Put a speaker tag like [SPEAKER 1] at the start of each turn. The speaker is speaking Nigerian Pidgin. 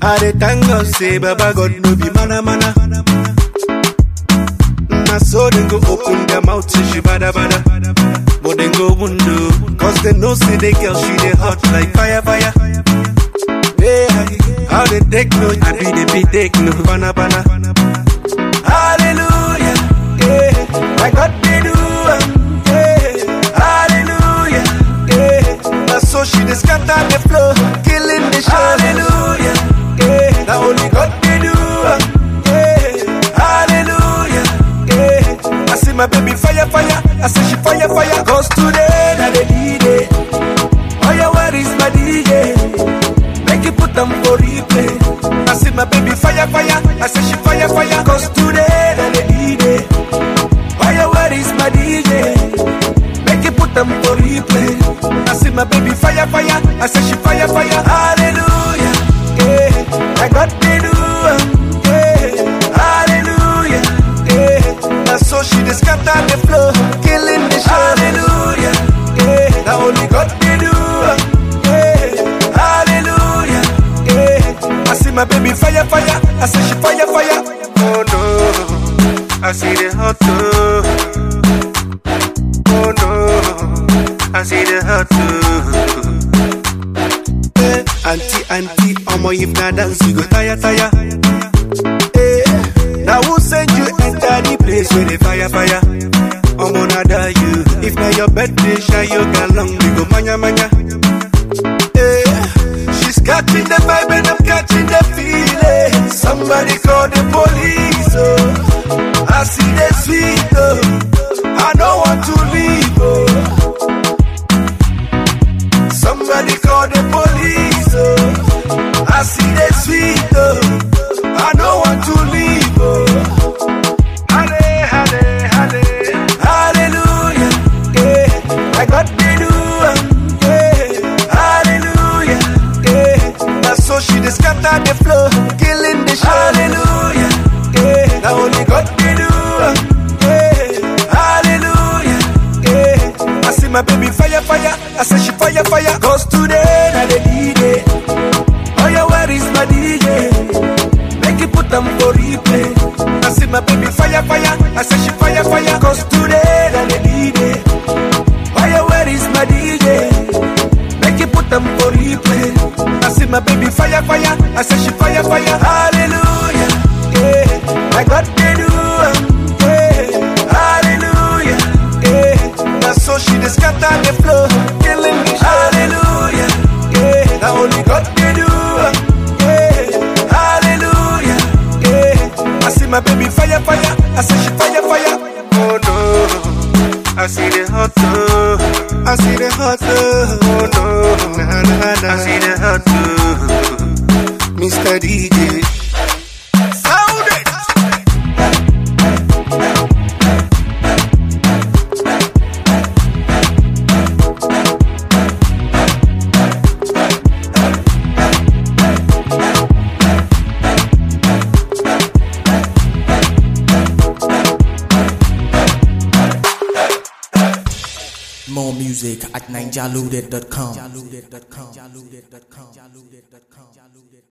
[SPEAKER 1] I dey thank God say Baba God no be mana mana. Na so dem go open their mouth say she bada bada. But dem go window, cause they know say the girl she dey hot like fire fire. Yeah, how they take no, I be the be take no, bana bana. Hallelujah, yeah, my God they do, am, yeah, hallelujah, yeah. Now so she dey scatter the floor, killing the show. Hallelujah, yeah, now only God they do, am, yeah, hallelujah, yeah. I see my baby fire fire, I say she fire fire, cause today na the D-Day. Oh yeah, where is my DJ? Make you put them for replay. I see my baby fire, fire. I say she fire, fire. Cause today, then the D-Day. Oh yeah, where is my DJ? Make you put them for replay. I see my baby fire, fire. I say she fire, fire. Hallelujah. Yeah. I got the do. um, Yeah. Hallelujah. Yeah. Now so she just scatter the floor. Killing the show. Hallelujah. Yeah. Now only God can do. um, Yeah. Hallelujah. Yeah. I see my baby fire, fire. I say she fire, fire. Oh no. I see the hot too. Oh no. I see the hot too. Eh, Auntie, auntie, omo if na dance you go tire, tire. Eh, now who send you enter the place where the fire, fire? Omo nada you. If na your birthday, shine your galong, we go manya, manya. Eh, she's catching the vibe and I'm catching the feeling. Somebody call the police, oh. I see the sweet, oh. I don't want to leave, oh. Somebody call the police, oh. I see the sweet, oh. I don't want to leave, oh. Halle, halle, halle. Hallelujah, yeah. I got the do, um, yeah. Hallelujah, yeah. Now so she just scatter the floor, killing the show. Hallelujah, yeah. Now only God can do, um, yeah. Hallelujah, yeah. I see my baby fire, fire. I say she fire, fire. Cause today, na the D-Day. Oh yeah, where is my DJ? Make you put them for replay. I see my baby fire, fire. I say she fire, fire. Cause today, na the D-Day. Oh yeah, where is my DJ? Make you put them for replay. I see my baby fire, fire. I say she fire, fire. Hallelujah, yeah. I got the do, um, yeah. Hallelujah, yeah. Now so she just scatter the floor, killing me. Hallelujah, yeah. Now only God can do, um, yeah. Hallelujah, yeah. I see my baby fire, fire. I say she fire, fire. Oh no. I see the hot too. I see the hot too. Oh no, nah, nah, nah. I see the hot too. Mr. DJ. Sound it.
[SPEAKER 2] More music at ninjalude.com.